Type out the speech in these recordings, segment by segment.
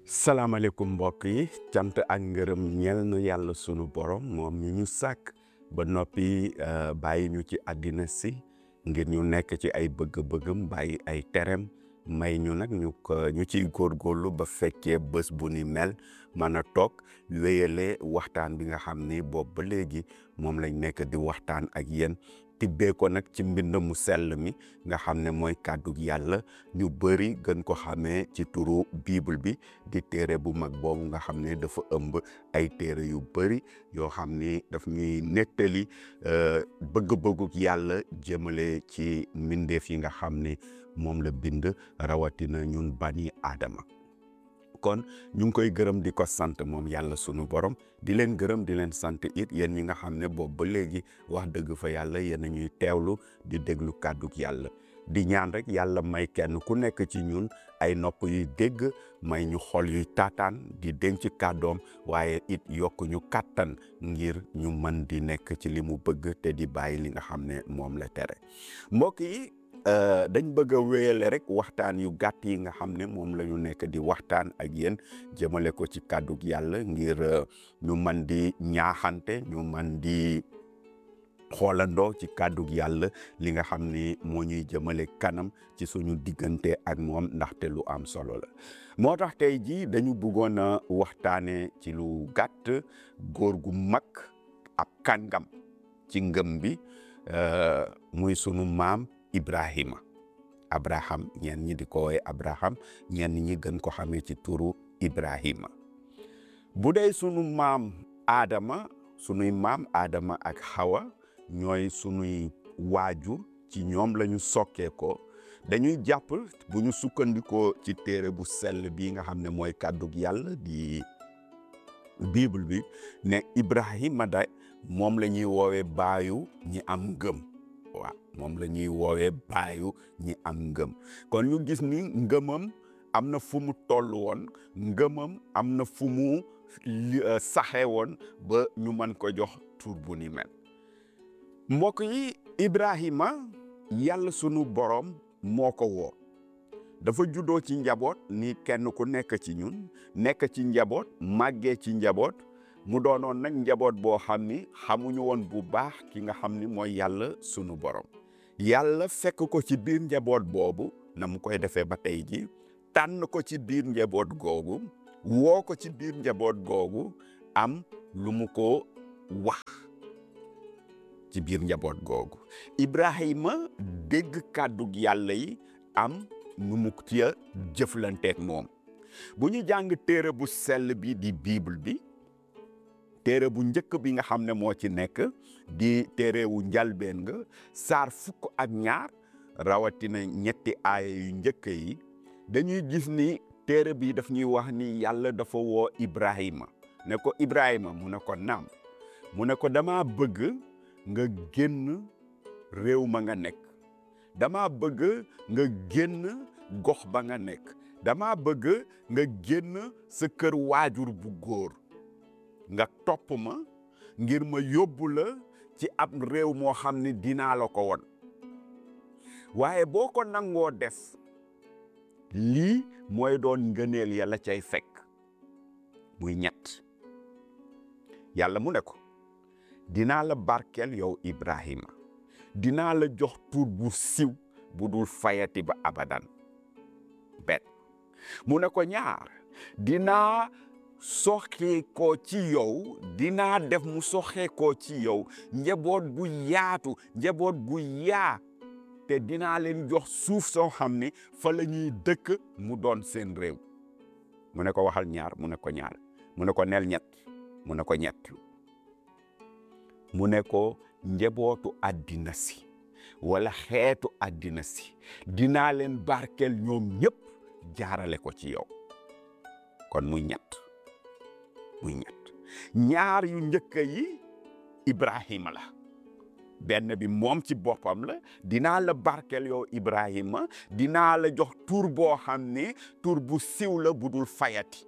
salaamaaleykum mbokk yi cant ak ngërëm ñeel na yàlla sunu borom moom mi ñu sàkk ba noppi bàyyi ñu ci àddina si ngir ñu nekk ci ay bëgg-bëggam bàyyi ay terem may ñu nag ñu ko ñu ciy góorgóorlu ba fekkee bés bu ni mel mën a toog wéyale waxtaan bi nga xam ni boobu ba léegi moom lañ nekk di waxtaan ak yéen tibbee ko nag ci mbind mu sell mi nga xam ne mooy kàddu yàlla ñu bëri gën ko xamee ci turu bible bi di téere bu mag boobu nga xam ne dafa ëmb ay téere yu bëri yoo xam ni daf ñuy nettali bëgg-bëgguk yàlla jëmale ci mbindeef yi nga xam ne moom la bind rawatina ñun bani aadama kon ñu ngi koy gërëm di ko sant moom yàlla sunu borom di leen gërëm di leen sant it yéen ñi nga xam ne boobu ba léegi wax dëgg fa yàlla yéen a ñuy teewlu di déglu kàdduk yàlla di ñaan rek yàlla may kenn ku nekk ci ñun ay nopp yuy dégg may ñu xol yuy taataan di denc kàddoom waaye it yokk ñu kàttan ngir ñu mën di nekk ci li mu bëgg te di bàyyi li nga xam ne moom la tere mbokk yi dañ bëgg a wéyale rek waxtaan yu gàtt yi nga xam ne moom la ñu nekk di waxtaan ak yéen jëmale ko ci kàddug yàlla ngir ñu mën di ñaaxante ñu mën di xoolandoo ci kàddug yàlla li nga xam ni moo ñuy jëmale kanam ci suñu diggante ak moom ndaxte lu am solo la moo tax tey jii dañu bëggoon a waxtaane ci lu gàtt góor gu mag ab kàngam ci ngëm bi muy sunu maam Ibrahima Abraham ñenn ñi di ko woowee Abraham ñenn ñi gën ko xamee ci turu Ibrahima bu dee sunu maam Adama sunuy maam Adama ak Hawa ñooy sunuy waajur ci ñoom la ñu sokkee ko dañuy jàpp bu ñu sukkandikoo ci téere bu sell bii nga xam ne mooy kàddug yàlla di Bible bi ne Ibrahima da moom la ñuy woowee baayu ñi am ngëm waaw moom la ñuy woowee baayu ñi am ngëm kon ñu gis ni ngëmam am na fu mu toll woon ngëmam am na fu mu saxe woon ba ñu mën ko jox tur bu ni mel mbokk yi Ibrahima yàlla sunu borom moo ko woo dafa juddoo ci njaboot ni kenn ku nekk ci ñun nekk ci njaboot màggee ci njaboot mu doonoon nag njaboot boo xam ni xamuñu woon bu baax ki nga xam ni mooy yàlla sunu borom yàlla fekk ko ci biir njaboot boobu na mu koy defee ba tey ji tànn ko ci biir njaboot googu woo ko ci biir njaboot googu am lu mu ko wax ci biir njaboot googu Ibrahima dégg kàddug yàlla yi am nu mu ca jëflanteeg moom bu ñu jàng téere bu sell bi di bible bi téere bu njëkk bi nga xam ne moo ci nekk di téere wu njalbeen nga saar fukk ak ñaar rawatina ñetti aaya yu njëkk yi dañuy gis ni téere bi daf ñuy wax ni yàlla dafa woo Ibrahima ne ko Ibrahima mu ne ko naam mu ne ko dama bëgg nga génn réew ma nga nekk dama bëgg nga génn gox ba nga nekk dama bëgg nga génn sa kër waajur bu góor nga topp ma ngir ma yóbbu la ci ab réew moo xam ne dinaa la ko won waaye boo ko nangoo def lii mooy doon ngëneel yàlla cay fekk muy ñett yàlla mu ne ko dinaa la barkeel yow Ibrahima dinaa la jox tur bu siw bu dul fayati ba abadan benn mu ne ko ñaar dinaa soxee ko ci yow dinaa def mu soxee ko ci yow njaboot bu yaatu njaboot bu yaa te dinaa leen jox suuf soo xam ne fa la ñuy dëkk mu doon seen réew mu ne ko waxal ñaar mu ne ko ñaar mu ne ko nel ñett mu ne ko ñett mu ne ko njabootu àddina si wala xeetu àddina si dinaa leen barkeel ñoom ñëpp jaarale ko ci yow kon muy ñett muy ñett ñaar yu njëkk yi Ibrahima la benn bi moom ci boppam la dinaa la barkeel yow Ibrahima dinaa la jox tur boo xam ne tur bu siw la bu dul fayati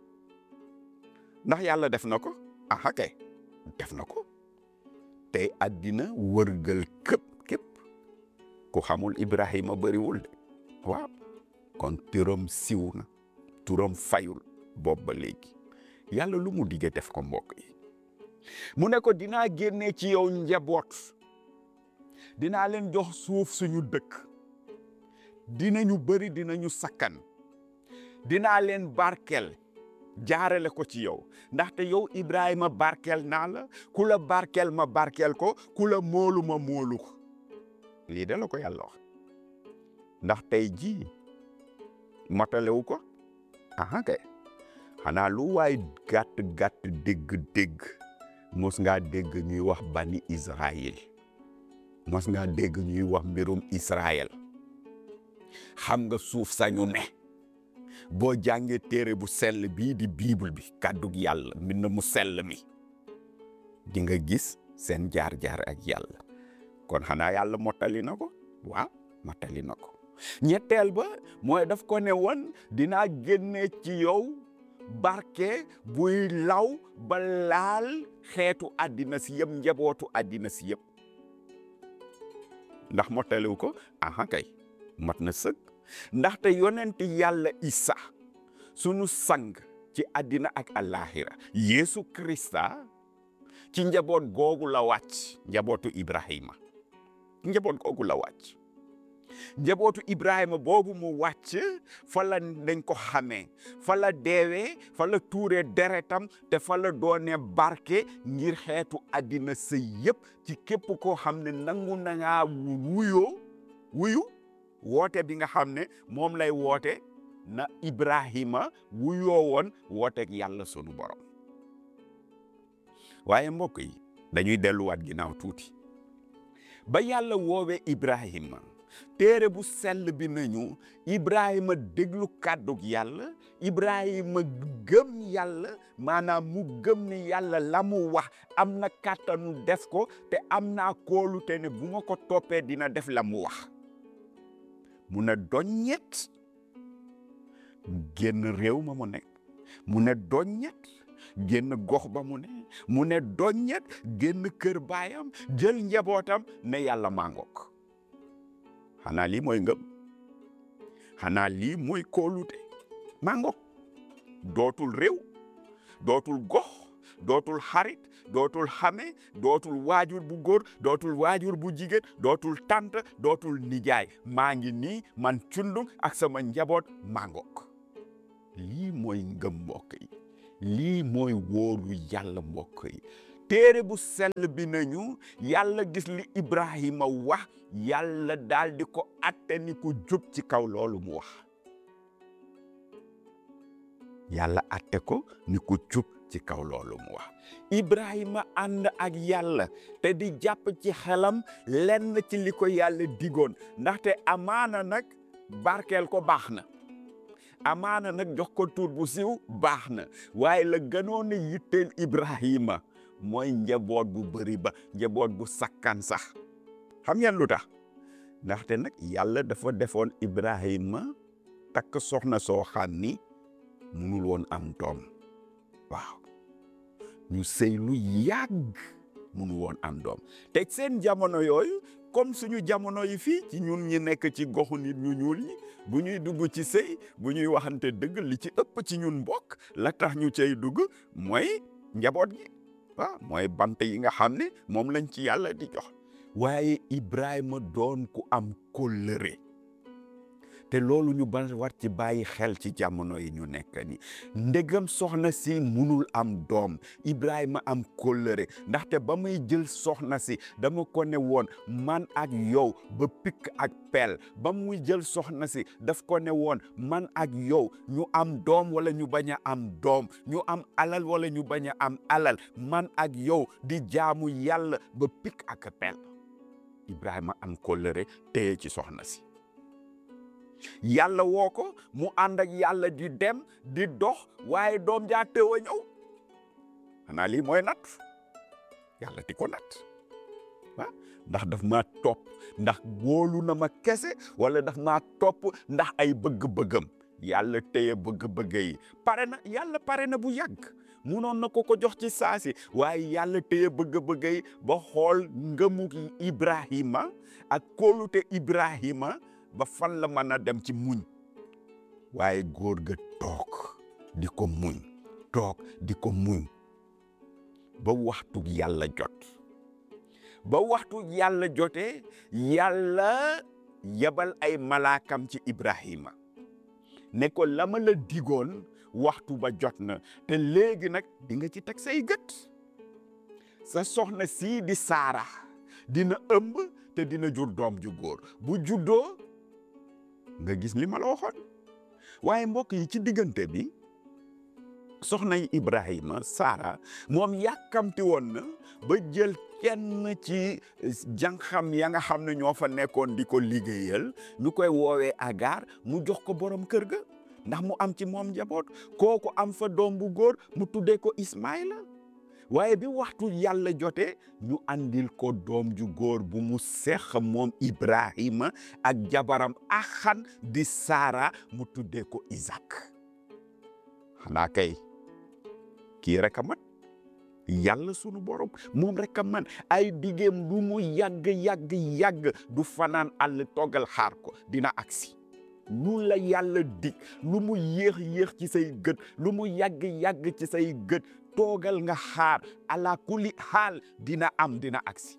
ndax yàlla def na ko aha kay def na ko tey àddina wërgal këpp képp ku xamul Ibrahima bëriwul de waaw kon turam siw na turam fayul boobu ba léegi yàlla lu mu digge def ko mbokk yi mu ne ko dinaa génne ci yow njaboot dinaa leen jox suuf suñu dëkk dinañu bëri dinañu sakkan dinaa leen barkel jaarale ko ci yow ndaxte yow Ibrahima barkel naa la ku la barkel ma barkel ko ku la moolu ma moolu ko lii de la ko yàlla wax ndax tey jii matalewu ko aha kay xanaa lu waay gàtt gàtt dégg-dégg mos ngaa dégg ñuy wax bani Israël mos ngaa dégg ñuy wax mbirum Israël xam nga suuf sañu ne boo jàngee téere bu sell bii di bible bi kàddug yàlla mbind mu sell mi di nga gis seen jaar-jaar ak yàlla kon xanaa yàlla mottali na ko waaw mottali na ko ñetteel ba mooy daf ko ne woon dinaa génne ci yow barke buy law ba laal xeetu àddina si yëpp njabootu àddina si yëpp ndax mottaliwu ko aha kay mat na sëkk ndaxte yonent yàlla Isa sunu sang ci àddina ak àllaaxira Yeesu Krista ci njaboot googu la wàcc njabootu Ibrahima njaboot googu la wàcc njabootu Ibrahima boobu mu wàcc fa la dañ ko xamee fa la deewee fa la tuuree deretam te fa la doone barke ngir xeetu àddina sa yëpp ci képp koo xam ne nangu na ngaa wuyoo wuyu woote bi nga xam ne moom lay woote na Ibrahima wuyoo woon wooteeg yàlla sunu borom waaye mbokk yi dañuy delluwaat ginnaaw tuuti ba yàlla woowee Ibrahima téere bu sell bi nañu Ibrahima déglu kàddug yàlla Ibrahima gëm yàlla maanaam mu gëm ni yàlla la mu wax am na kàttanu def ko te am naa kóolute ne bu ma ko toppee dina def la mu wax mu ne doññet génn réew ma mu nekk mu ne doññet génn gox ba mu ne mu ne doññet génn kër baayam jël njabootam ne yàlla màngook xanaa lii mooy ngëm xanaa lii mooy kóolute màngook dootul réew dootul gox dootul xarit dootul xame dootul waajur bu góor dootul waajur bu jigéen dootul tant dootul nijaay maa ngi nii man cundung ak sama njaboot màngook lii mooy ngëm mbokk yi lii mooy wóoru yàlla mbokk yi téere bu sell bi nañu yàlla gis li Ibrahima wax yàlla daal di ko atte ni ko jub ci kaw loolu mu wax yàlla atte ko ni ko jub ci kaw loolu mu wax Ibrahima ànd ak yàlla te di jàpp ci xelam lenn ci li ko yàlla digoon ndaxte amaana nag barkeel ko baax na amaana nag jox ko tur bu siw baax na waaye la gënoon a yitteel Ibrahima mooy njaboot bu bëri ba njaboot bu sakkan sax xam ngeen lu tax ndaxte nag yàlla dafa defoon Ibrahima takk soxna soo xam ni munul woon am doom waaw ñu sëy lu yàgg munul woon am doom te seen jamono yooyu comme suñu jamono yi fii ci ñun ñi nekk ci goxu nit ñu ñuul ñi bu ñuy dugg ci sëy bu ñuy waxante dëgg li ci ëpp ci ñun mbokk la tax ñu cay dugg mooy njaboot gi waaw mooy bant yi nga xam ne moom lañ ci yàlla di jox waaye Ibrahima doon ku am kóllëre te loolu ñu ban war ci bàyyi xel ci jamono yi ñu nekk ni ndegam soxna si munul am doom Ibrahima am kóllëre ndaxte ba muy jël soxna si dama ko ne woon man ak yow ba pikk ak peel ba muy jël soxna si daf ko ne woon man ak yow ñu am doom wala ñu bañ a am doom ñu am alal wala ñu bañ a am alal man ak yow di jaamu yàlla ba pikk ak peel Ibrahima am kóllëre téye ci soxna si yàlla woo ko mu ànd ak yàlla di dem di dox waaye doom jaa tëw a ñëw xanaa lii mooy nat yàlla di ko nat ah ndax daf maa topp ndax wóolu na ma kese wala daf maa topp ndax ay bëgg-bëggam yàlla téye bëgg-bëgg yi pare na yàlla pare na bu yàgg munoon na ko ko jox ci saasi waaye yàlla téye bëgg-bëgg yi ba xool ngëmu Ibrahima ak kóolute Ibrahima ba fan la mën a dem ci muñ waaye góor ga toog di ko muñ toog di ko muñ ba waxtu yàlla jot ba waxtu yàlla jotee yàlla yebal ay malaakam ci Ibrahima ne ko la ma la digoon waxtu ba jot na te léegi nag di nga ci teg say gët sa soxna sii di Saara dina ëmb te dina jur doom ju góor bu juddoo nga gis li ma la waxoon waaye mbokk yi ci diggante bi soxna yi Ibrahima Saara moom yàkkamti woon na ba jël kenn ci jànxam ya nga xam ne ñoo fa nekkoon di ko liggéeyal ñu koy woowee Agar mu jox ko borom kër ga ndax mu am ci moom njaboot kooku am fa doom bu góor mu tuddee ko Ismaïla waaye bi waxtu yàlla jotee ñu andil ko doom ju góor bu mu seex moom Ibrahima ak jabaram axan di Saara mu tuddee ko Isaac xanaa kay kii rek a mat yàlla sunu borom moom rek a man ay digéem lu mu yàgg yàgg yàgg du fanaan àll toggal xaar ko dina agsi lu la yàlla dig lu mu yéex yéex ci say gët lu mu yàgg yàgg ci say gët toogal nga xaar ala kulli xaal dina am dina agsi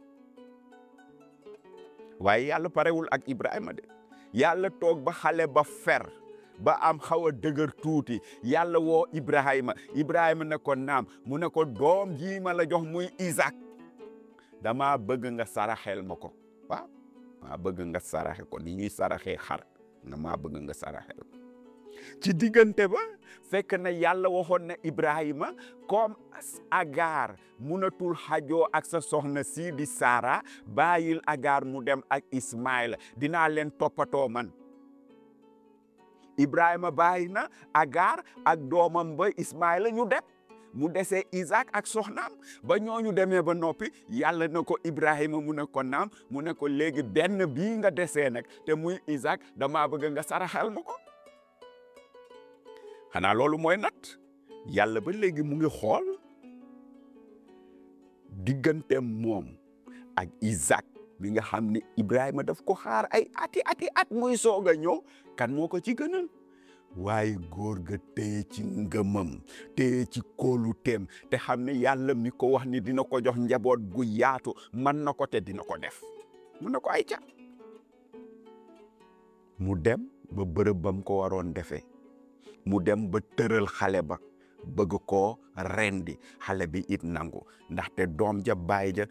waaye yàlla parewul ak Ibrahima de yàlla toog ba xale ba fer ba am xaw a dëgër tuuti yàlla woo Ibrahima Ibrahima ne ko naam mu ne ko doom jii ma la jox muy Isaac dama bëgg nga saraxel ma ko waaw maa bëgg nga saraxe ko ni ñuy saraxee xar nga maa bëgg nga saraxel ci diggante ba fekk na yàlla waxoon na Ibrahima comme Agar munatul xajoo ak sa soxna sii di Saara bàyyil Agar mu dem ak Ismaïla dinaa leen toppatoo man Ibrahima bàyyi na Agar ak doomam ba Ismaïla ñu dem mu desee Isaac ak soxnaam ba ñooñu demee ba noppi yàlla na ko Ibrahima mu ne ko naam mu ne ko léegi benn bii nga desee nag te muy Isaac damaa bëgg nga saraxal ma ko xanaa loolu mooy nat yàlla ba léegi mu ngi xool diggante moom ak Isaac bi nga xam ne Ibrahima daf ko xaar ay ati ati at muy soog a ñëw kan moo ko ci gënal waaye góor ga téye ci ngëmam téye ci kóolu teem te xam ne yàlla mi ko wax ni dina ko jox njaboot gu yaatu man na ko te dina ko def mun na ko ay ca mu dem ba bërëb bam ko waroon defee mu dem ba tëral xale ba bëgg koo rendi xale bi it nangu ndaxte doom ja baay ja